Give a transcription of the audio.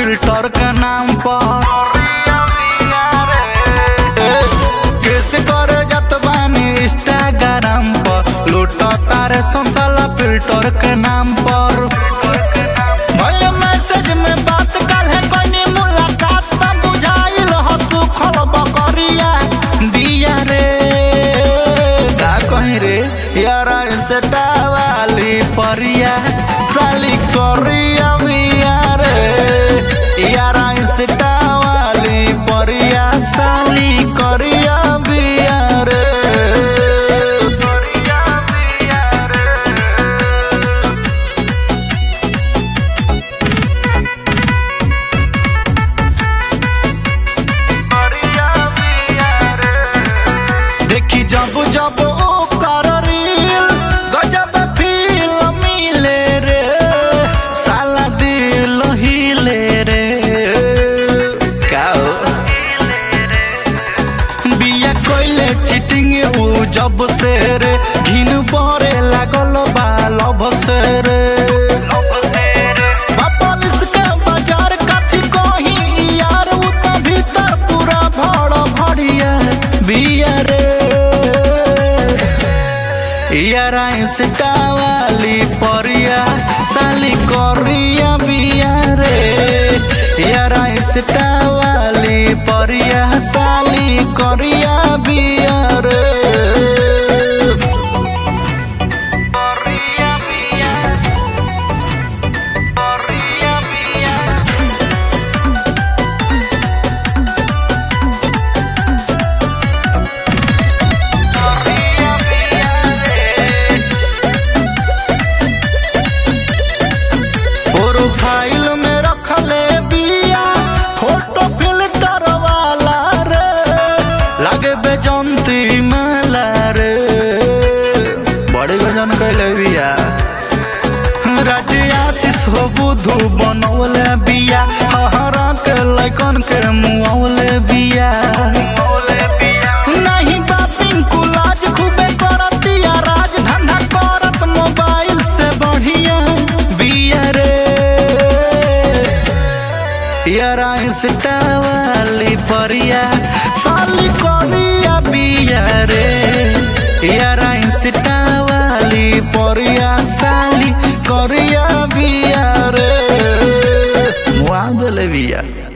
Filter के नाम पर कैसे करे जात बानी इंस्टाग्राम पर लूटो तारे संसाला फिल्टर के नाम पर भले मैसेज में बात कल है कोई मुलाकात ना बुझाइल हो सुखल बकरिया दिया रे का कहीं रे यारा इंस्टा वाली परिया साली करिया बिया रे यारा इंस्टा वाली परिया साली करिया बिया रे करिया बिया रे देखी जब जब ओ कर रील गजब फील मिले रे साला दिल हिले रे का हो? बिया कोइले चिटिंग उ जब से रे घिन परे लागल बा लभ से रे पुलिस के बाजार काठी कहीं यार उ त भीतर पूरा भड़ भड़िया बिया रे यारा इंस्टा वाली परिया साली करिया बिया रे यारा इंस्टा वाली परिया साली करिया बिया रे करिया बिया करिया बिया करिया बिया रे प्रोफाइल में रखले बिया फोटो फिल्टर वाला रे लागे बेजंती माला रे बड़े गजन कैले बिया राज्य आशीष हो बुधु बनौले बिया हरा के लैकन के मुआवले बिया नहीं बापिन कुलाज खूबे करतिया राज धंधा करत मोबाइल से बढ़िया बिया रे यारा इंस्टा वाली परिया साली करिया बिया रे यारा इंस्टा वाली परिया साली करिया बिया